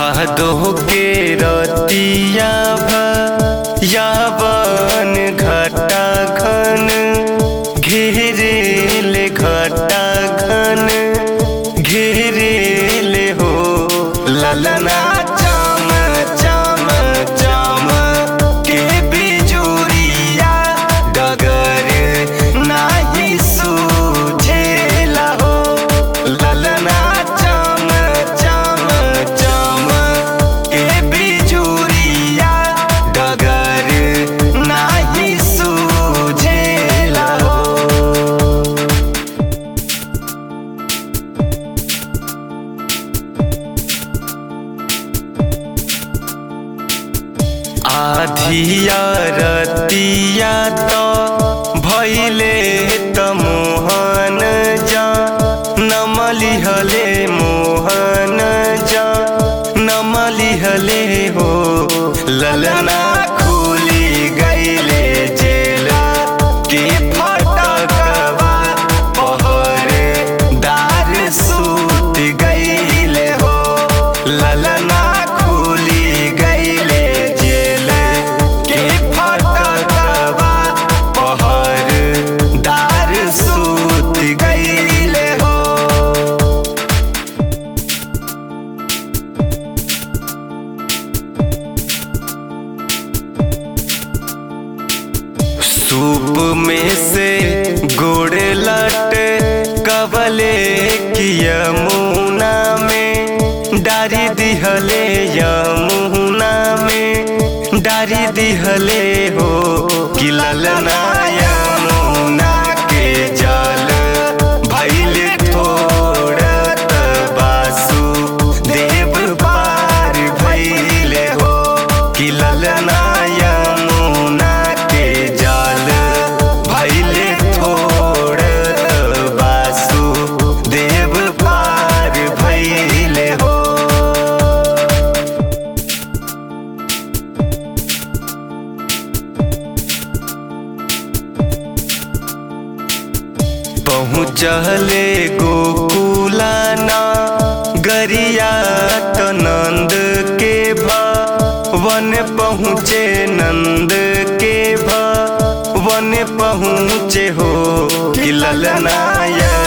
भादो के रतिया यावन घटा घन घेरेल घटा घन घेरेल हो ललना चम चम चम के बिजुरिया डगर नाही सूझेला हो ललना चम चम चम के बिजुरिया डगर नाही सूझेला हो आधिया रतिया तो भैले त मोहन जा नमलिहले मोहन जा नमलिहले हो ललना खुली गईले जेला के फटकवा पहरे दार सूत गईले हो ललना खुली गईले जेल के फटकवा पहर दार सूत गईले हो सूप में से गोड़ लट कबले की यमुना में डारी दिहले यमुना में डारी दिहले हो कि ललना यमुना के जल भैले थोड़त बासु देव पार भैले हो कि ललना यमुना के जल भैले थोड़त बासु देव पार भैले हो पहुँचले गोकुलाना गरिया त नंद के वन पहुँचे नंद के वन पहुँचे हो कि ललनाया